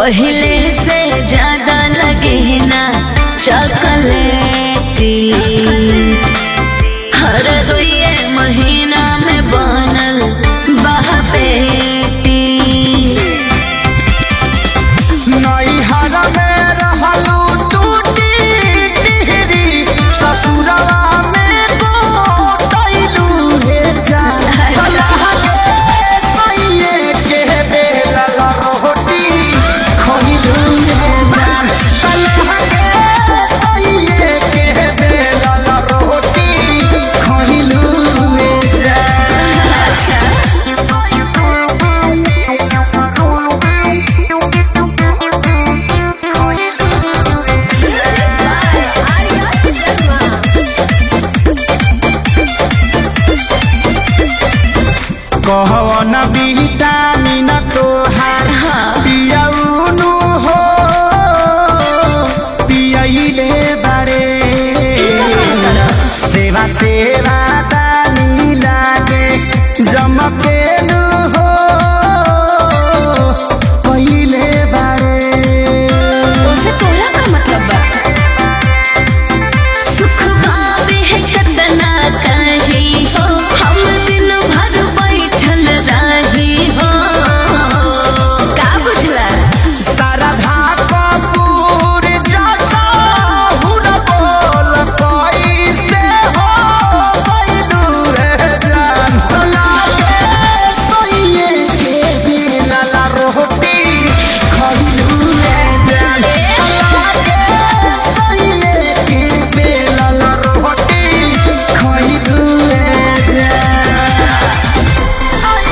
पहले से ज्यादा लगे ना चॉकलेटी हर दुए महीना में बनल बहपेटी नैहर में रहलू टूटी टिहरी ससुरवा में गोटैलू हे जान कलह के सैये के बेलल रोटी खइलू हे जान कलह के सैये के बेलल रोटी खइलू हे जान कहवन विटामिन तोहार पियौनु हो पियैले बारे सेवा सेवा दानी लागे जमकेनु हो पहिले बारे उसे तोरा का मतलब बा सुख पावे है कतना कही हो हम दिन भर बैठल रही हो का बुझला शारदा कपूर जता हुन बोल कैसे हो बैलू रे जान लागे सोइए के बेलल रोटी खइलू रे जान लागे सोइए के बेलल रोटी खइलू रे जान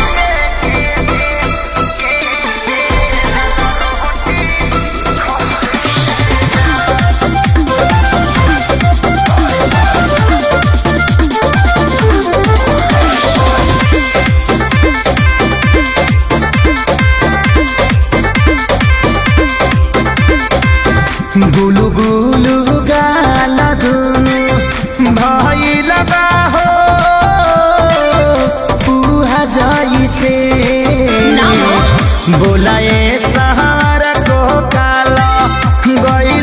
गुलु गुलु गाल दुनु भइल बा हो पुहा जइसे ना हो। बोलाए सहार को काला गई